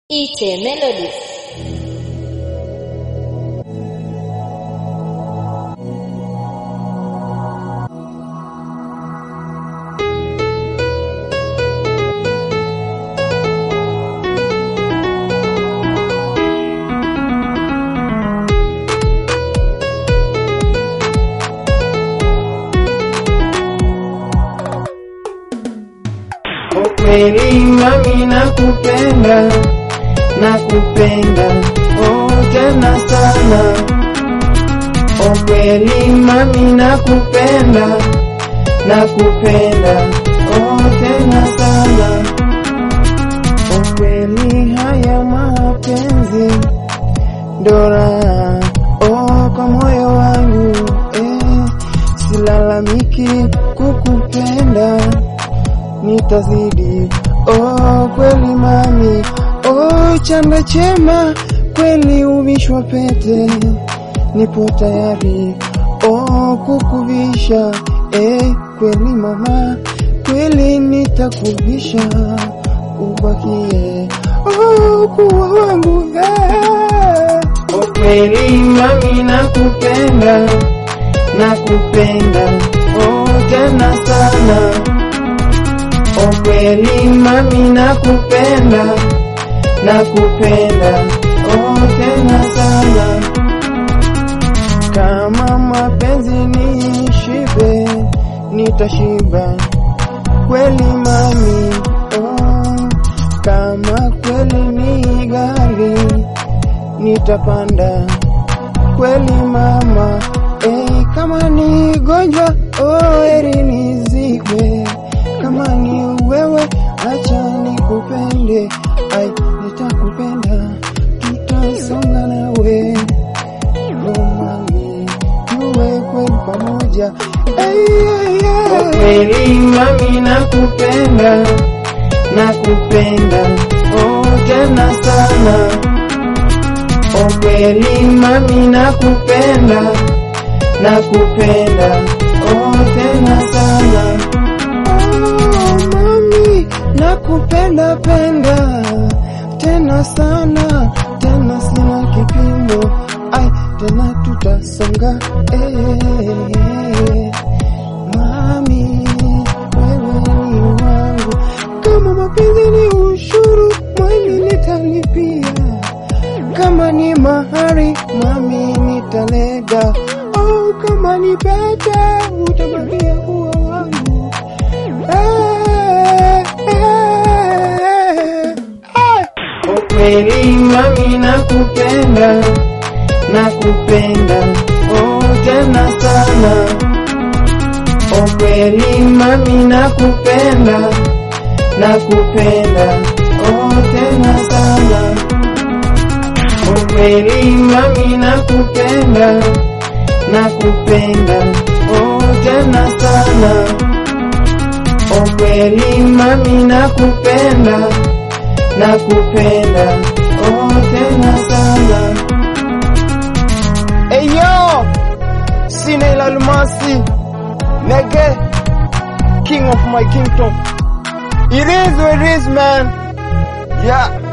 Ite Melodies. Ukweli mami nakupenda, nakupenda oh tena sana. Ukweli mami nakupenda, nakupenda oh tena sana. Ukweli haya mapenzi dora oh kwa moyo wangu eh, silalamiki kukupenda nitazidi oh kweli mami oh chanda chema kweli uvishwa pete nipo tayari oh kukuvisha eh kweli mama kweli nitakuvisha ubakie oh kuwa wangu eh. oh kweli mami nakupenda nakupenda oh tena sana Oh kweli mami nakupenda, nakupenda oh tena sana. Kama mapenzi ni shibe, nitashiba kweli mami oh. Kama kweli ni gari, nitapanda kweli mama eh, kama ni gonjwa oh, eri nizikwe kama ni wewe acha nikupende, ai nitakupenda, tutasonga nawe romani, tuwe kweli pamoja Ai, ai, ai. Kweli mami nakupenda, nakupenda oh tena sana. Oh kweli mami nakupenda, nakupenda oh tena sana. Oh, mami nakupenda penda tena sana tena sina kipimo ai tena tutasonga eh, mami wewe ni wangu kama mapenzi ni ushuru mwili nitalipia kama ni mahari mami nitalega oh, kama ni pete utabakia kuwa wangu Eh, eh, eh. Ukweli mami nakupenda, nakupenda oh tena sana. Ukweli mami nakupenda, nakupenda oh tena sana. Ukweli mami nakupenda, nakupenda oh tena sana. Ukweli mami nakupenda, nakupenda oh tena sana. Eyo, sina ila almasi, nege, king of my kingdom. It is what it is man. Yeah.